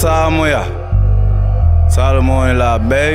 Samoya Salomon la bay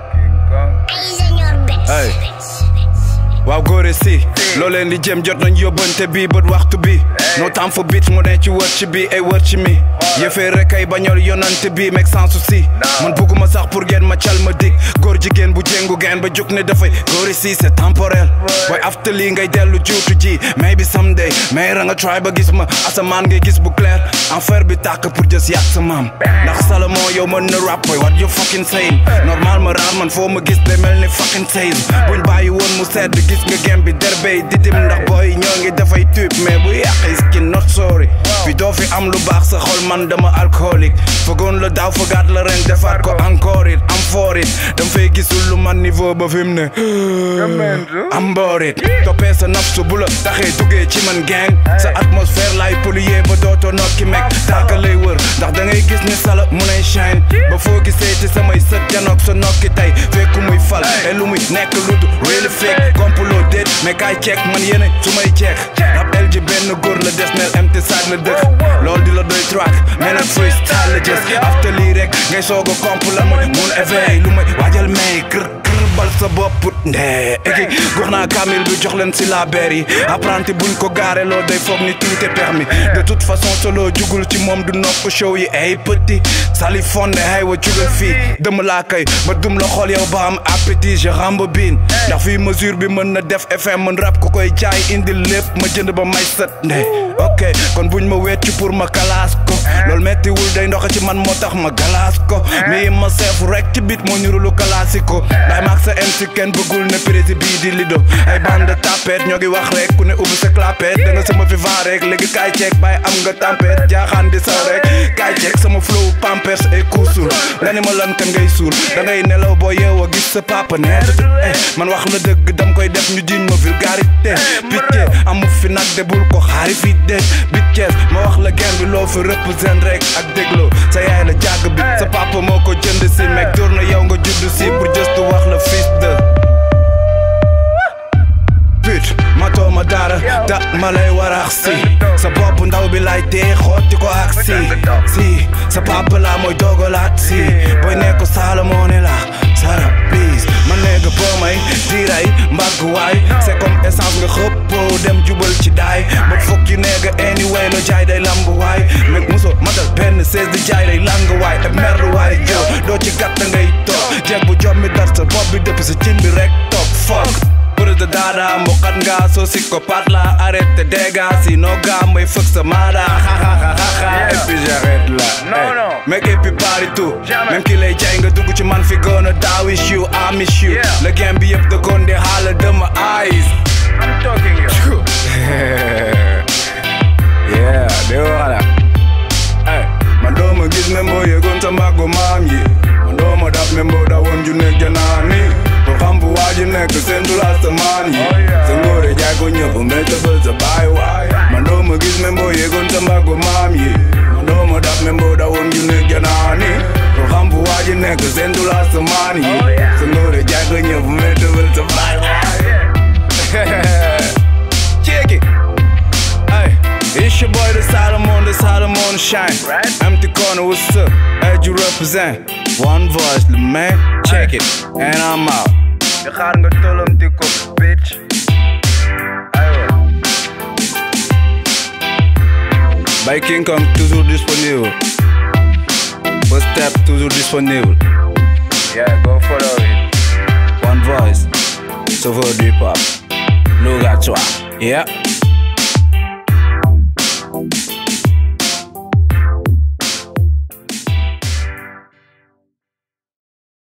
Ay, señor Bex. Hey. waaw góore si loo leen di jëm jot nañ yóbbante bi bët waxtu bi no time for beat mu ne ci wër ci bi ay wër ci mi yëfee rek ay bañol yonante bi meg sans souci man bugguma sax pour ngeen ma cal ma dig góor jigéen bu jéngu geen ba jóg ne dafay góore si c'est temporel boy after lii ngay dellu juutu ji maybe someday mais ra nga try ba gis ma asamaan ngay gis bu clair enfer bi tàkk pour jës yàq sa maam ndax Salomon yow mën na rap boy what you fucking saying normal ma raar man foo ma gis day mel ni fucking saying buñ bàyyi woon mu sedd gis nga gem bi derbey didim ndax booy ñoo ngi dafay tube mais bu yàqee skin not sorry fi doo fi am lu baax sa xol man dama alcoolique fëggoon la daaw fëggaat la ren defaat ko encore it am for it dam fay gisul lu man niveau ba fi mu ne am mboor it toppee sa nafsu bu la taxee duggee ci man gang sa atmosphère lay polluer ba dootoo nokki meg taaka lay wër ndax da ngay gis ni sala mu nay shine ba foo gisee ci samay sët janoog sa nokki tey fekku muy fal et lu muy nekk lu du really fake complot déet mais kaay ceek man yéene su may ceek rab el ji benn góor la des neel empty saag la dëkk lool di la doy track mais nag freestyle la jës after lii rek ngay soog a comp la mooy mun éveil lu may waajal may kër kër bal sa bopp ndee egi gox naa kamil bi jox leen si la beer yi apprenti buñ ko gaare loo day foog ni tout est permis de toute façon solo jugul ci moom du nopp show yi ay petit sali fonde hay wa jugal fii dëmm laa kay ma dum la xool yow ba am appétit je rembobine ndax fii mesure bi mën na def FM mën rap ko koy jaay indi lépp ma jënd ba may sët ndee ok kon buñ ma wecc pour ma kalaas ko loolu mettiwul day ndox ci man moo tax ma galaas ko mais ma seef rek ci bit moo ñurulu kalaasiko day maag sa MC kenn bëggul ne prési bii di lido ay bande tapet ñoo ngi wax rek ku ne ubbi sa clapet da nga sama vivant rek léegi kaay ceek bàyyi am nga tempête jaaxaan di saw rek kaay ceek sama flow pampers et kuusul nga ni ma lan kan ngay suul da ngay nelaw boo yeewoo gis sa papa neet eh man wax la dëgg dam koy def ñu jiñ ma vulgarité picce amu fi nag de bul ko xaari fi de bitches ma wax la gen bi loo fi représente rek ak dégloo sa yaay la jàgg bi sa papa moo ko jënd si meg dur na yow nga judd si pour just wax la fils de put matoo ma dara da ma lay warax si sa bopp ndaw bi lay tee xotti ko ak si si sa papa la mooy dogalaat si booy nekk Salomon ne la sara please ma nekk boo may diiray mbagg waay c'est comme essence nga xëppoo dem jubal ci daay ba fokk yu nekk anyway lo jaay day lamb waay meg muso matal benn sees di jaay day lang waay e mer waay jow doo ci gàtt ngay toog jeeg bu jommi dar sa bopp bi dëpp sa cin bi rek toog fuck pour de dada mbokat nga so psychopathe la arrête dégâts sinon gars may fëgg sa maada et puis j'arrête là Non, non. mec et puis partout Jamais. même ki lay jaay nga dugg ci man fi gën a daawish you I miss you Yeah. le game bi yëpp da kon de xaala de ma eyes I'm talking you. yeah de wala ay man doo ma gis même boo yëgoon sa mbaggu maam yi man doo ma daf même boo dawoon ju nekk janaani ko xam bu waa ji nekk seen du la sa maan yi Oh, yeah. sa ngóore jaay ko ñëpp mais tëbal sa baay waay man doo ma gis même boo yëgoon sa mbaggu maam yi man doo ma daf même boo dawoon ju nekk janaani ko xam bu waa ji nekk seen du la sa maan yi Oh, yeah. sa ngóore jaay ko ñëpp mais tëbal sa baay waay Check it. Hey, it's your boy the Solomon, the Solomon Shine. Right. Empty corner, what's up? As you represent. One voice, the man. Check it. And I'm out. Je gaat nga tolom tik op, bitch. Aywa. By King Kong, toujours disponible. First step, toujours disponible. Yeah, go follow it. One voice. Sauveur du pop. Look at toi. Yeah.